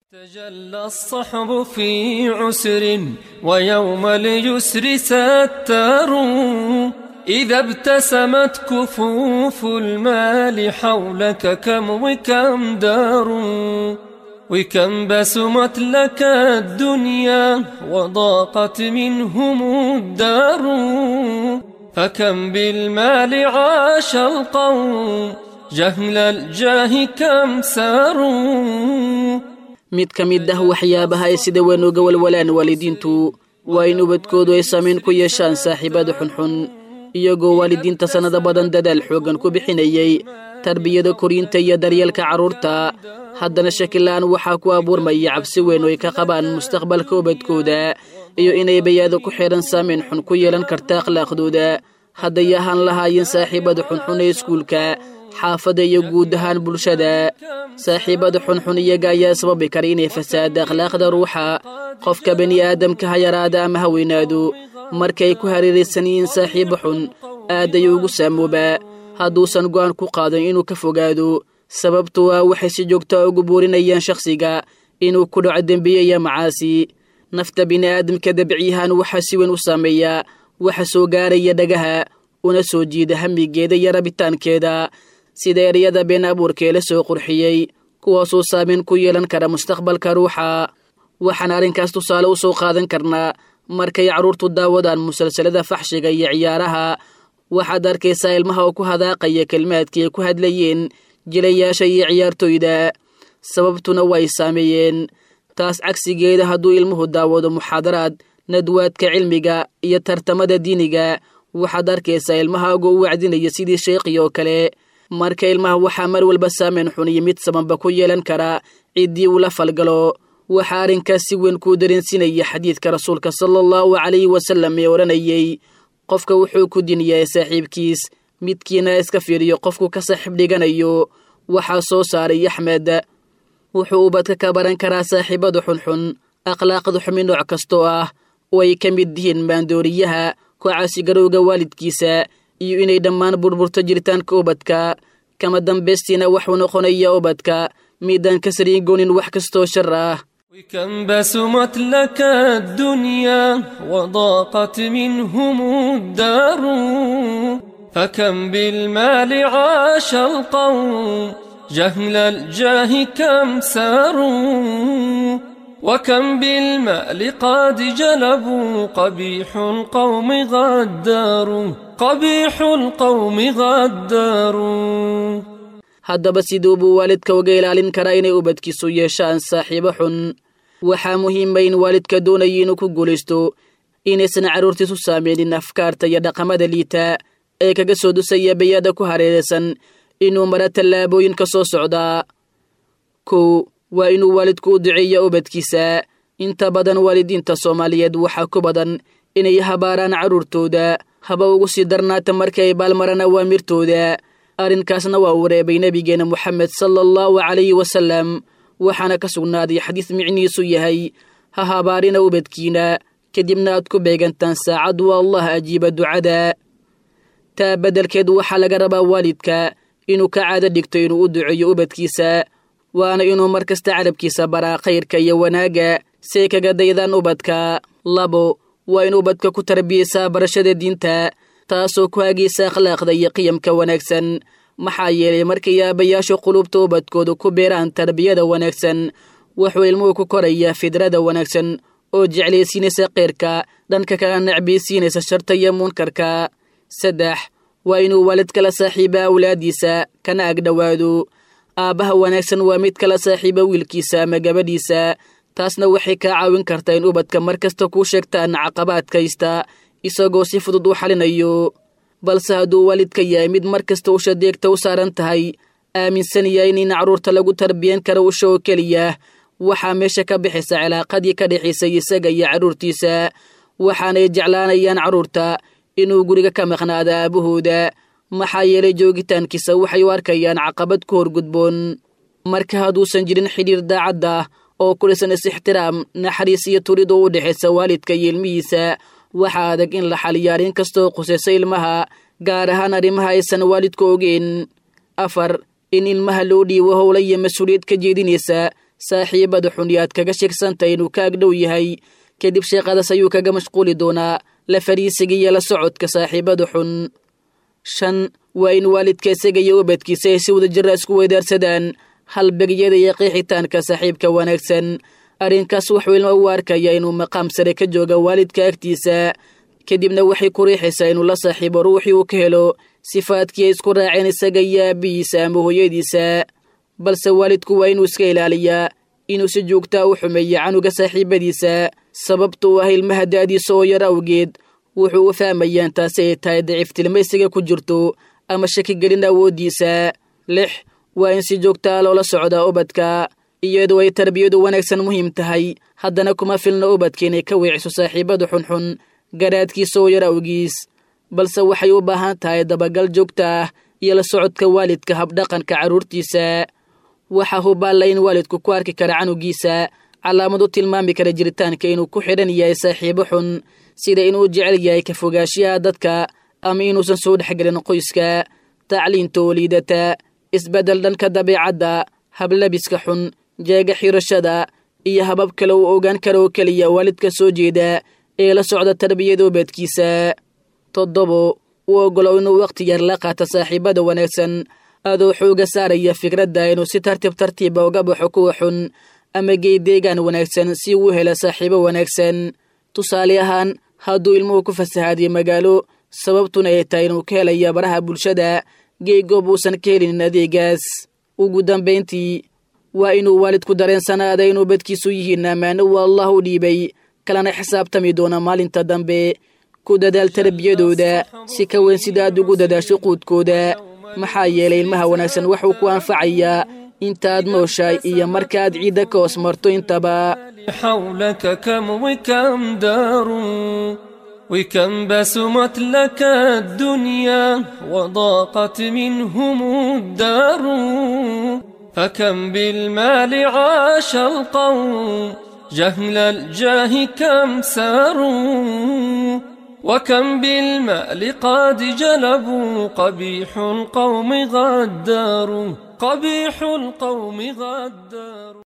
تجلى الصحب في عسر ويوم اليسر ستار إذا ابتسمت كفوف المال حولك كم وكم دار وكم بسمت لك الدنيا وضاقت منهم الدار فكم بالمال عاش القوم جهل الجاه كم ساروا mid ka mid ah waxyaabaha ay sida weyn uga walwalaan waalidiintu waa in ubadkoodu ay saamayn ku yeeshaan saaxiibada xunxun iyagoo waalidiinta sannado badan dadaal xooggan ku bixinayay tarbiyada koriinta iyo daryeelka carruurta haddana shakila'aan waxaa ku abuurmaya cabsi weyn oo ay ka qabaan mustaqbalka ubadkooda iyo inay bayaado ku xidhan saamayn xun ku yeelan karta akhlaaqdooda hadday ahaan lahaayeen saaxiibada xunxun ee iskuulka xaafadda iyo guud ahaan bulshada saaxiibada xunxun iyaga ayaa sababi kara inay fasaada akhlaaqda ruuxa qofka bani aadamka ha yaraada ama ha weynaado markay ku hareeraysan yihiin saaxiibo xun aad ayuu ugu saamoobaa hadduusan go'aan ku qaadan inuu ka fogaado sababtu waa waxay si joogtaa ugu buurinayaan shakhsiga inuu ku dhaco dembiye iyo macaasi nafta bini'aadamka dabciyahaan waxaa si weyn u saameeya waxa soo gaaraya dhagaha una soo jiida hamigeeda iyo rabitaankeeda sida ereyada been abuurkee la soo qurxiyey kuwaasoo saameyn ku yeelan kara mustaqbalka ruuxa waxaan arrinkaas tusaale u soo qaadan karnaa markay carruurtu daawadaan musalsalada faxshiga iyo ciyaaraha waxaad arkaysaa ilmaha oo ku hadaaqaya kelmaadkii ay ku hadlayeen jilayaasha iyo ciyaartoyda sababtuna way saameeyeen taas cagsigeeda hadduu ilmuhu daawado muxaadaraad nadwaadka cilmiga iyo tartamada diiniga waxaad arkaysaa ilmahaago u wacdinaya sidii sheekhii oo kale marka ilmaha waxaa mar walba saameyn xun iyo mid sabanba ku yeelan kara ciddii uu la falgalo waxaa arrinkaas si weyn kuu dareensinaya xadiidka rasuulka sala allahu calayhi wasallam ee odhanayey qofka wuxuu ku diniyaa saaxiibkiis midkiina iska fiiriyo qofku ka saaxiib dhiganayo waxaa soo saaray axmed wuxuu ubadka ka baran karaa saaxiibada xunxun akhlaaqda xumi nooc kastoo ah oo ay ka mid yihiin maandooriyaha kocasigarowga waalidkiisa iyo inay dhammaan burburto jiritaanka ubadka kama dambaystiina waxuu noqonaya ubadka midaan ka sariigoonin wax kastoo shar ah وكم بسمت لك الدنيا وضاقت منهم الدار فكم بالمال عاش القوم جهل الجاه كم ساروا وكم بالمال قد جلبوا قبيح القوم غداروا قبيح القوم غداروا haddaba siduu buu waalidka uga ilaalin karaa inay ubadkiisu yeeshaan saaxiibo xun waxaa muhiima in waalidka doonaya inuu ku guulaysto inaysan carruurtiisu saameynin afkaarta iyo dhaqamada liita ee kaga soo dusaya bayada ku hareeraysan inuu mara tallaabooyin ka soo socdaa kow waa inuu waalidku u duceeya ubadkiisa inta badan waalidiinta soomaaliyeed waxaa ku badan inay habaaraan carruurtooda haba ugu sii darnaata markii ay baalmaraan awaamirtooda arrinkaasna waa uu reebay nebigeena moxamed sala allahu calayhi wasalam waxaana ka sugnaaday xadiis micnihiisu yahay ha habaarina ubadkiina kadibna aad ku beegantaan saacad waa allah ajiiba ducada taa beddelkeed waxaa laga rabaa waalidka inuu ka caado dhigto inuu u duceeyo ubadkiisa waana inuu mar kasta carabkiisa baraa khayrka iyo wanaagga say kaga daydaan ubadka labo waa in ubadka ku tarbiyaysaa barashada diinta taasoo ku hagaysa akhlaaqda iyo qiyamka wanaagsan maxaa yeelay markay aabayaashu qulubta ubadkooda ku beeraan tarbiyada wanaagsan wuxuu ilmuhu ku korayaa fidrada wanaagsan oo jeclaysiinaysa keyrka dhanka kala necbaysiinaysa sharta iyo munkarka saddex waa inuu waalid kala saaxiiba awlaadiisa kana agdhowaado aabbaha wanaagsan waa mid kala saaxiiba wiilkiisa ama gabadhiisa taasna waxay kaa caawin kartaa in ubadka mar kasta kuu sheegtaan caqabaadkaysta isagoo si fudud u xalinayo balse hadduu waalidka yahay mid mar kasta usha deegta u saaran tahay aaminsan yahay in carruurta lagu tarbiyan karo usha oo keliya waxaa meesha ka bixaysa cilaaqadii ka dhexaysay isaga iyo carruurtiisa waxaanay jeclaanayaan carruurta inuu guriga ka maqnaada aabahooda maxaa yeelay joogitaankiisa waxay u arkayaan caqabad ku horgudboon marka hadduusan jirin xidhiir daacadda oo ku dhisan is-ixtiraam naxariis iyo turid oo u dhexaysa waalidka iyo ilmihiisa waxaa adag in la xaliyo arrin kastoo qusaysa ilmaha gaar ahaan arrimaha aysan waalidku ogeyn afar in ilmaha loo dhiibo howla iyo mas-uuliyad ka jeedinaysa saaxiibada xun yaad kaga sheegsantahay inuu ka agdhow yahay kadib sheeqadaas ayuu kaga mashquuli doonaa la fariisiga iyo la socodka saaxiibada xun shan waa in waalidka isaga iyo ubadkiisa ay si wada jira isku weydaarsadaan halbeegyada iyo qeexitaanka saaxiibka wanaagsan arrinkaas wuxuu ilma u arkaya inuu maqaam sare ka jooga waalidka agtiisa kadibna waxay ku riixaysaa inuu la saaxiibo ruuxii uu ka helo sifaadkii ay isku raaceen isaga iyo aabbihiisa ama hooyadiisa balse waalidku waa inuu iska ilaaliyaa inuu si joogtaa u xumeeyo canuga saaxiibadiisa sababtuu ah ilmaha da'diisa oo yar awgeed wuxuu u fahmayaan taasi ay tahay daciiftilmaysiga ku jirto ama shakigelin awooddiisa lix waa in si joogtaa loola socdaa ubadka iyadoo ay tarbiyadu wanaagsan muhiim tahay haddana kuma filna ubadka inay ka weeciso saaxiibada xunxun garaadkiisa oo yar awgiis balse waxay u baahan tahay dabagal joogta ah iyo la socodka waalidka habdhaqanka carruurtiisa waxaa hubaalla in waalidku ku arki kara canugiisa calaamad u tilmaami kara jiritaanka inuu ku xidhan yahay saaxiibo xun sida inuu jecel yahay ka fogaanshiyaha dadka ama inuusan soo dhexgelin qoyska tacliinta oo liidata isbeddel dhanka dabiicadda hablabiska xun jeega xirashada iyo habab kale uu ogaan kara oo keliya waalidka soo jeeda ee la socda tarbiyada ubadkiisa toddobo u ogolow inuu wakhti yar la qaata saaxiibada wanaagsan adoo xooga saaraya fikradda inuu si tartiib tartiiba uga baxo kuwa xun ama gey deegaan wanaagsan si uu hela saaxiibo wanaagsan tusaale ahaan hadduu ilmuhu ku fasahaadiyo magaalo sababtuna ay tahay inuu ka helaya baraha bulshada gey goob uusan ka helinin adeegaas ugu dambayntii waa inuu waalidku dareensanaada inuu badkiisu yihiin ammaano uu allah u dhiibay kalena xisaabtami doona maalinta dambe ku dadaal tarbiyadooda si ka weyn sida aad ugu dadaasho quudkooda maxaa yeelay ilmaha wanaagsan waxuu ku anfacayaa intaad nooshahay iyo markaaad ciidda ka hoos marto intaba حولك كم وكم دار وكم بسمت لك الدنيا وضاقت منهم الدار فكم بالمال عاش القوم جهل الجاه كم ساروا وكم بالمال قد جلبوا قبيح القوم غدار قبيح القوم غدار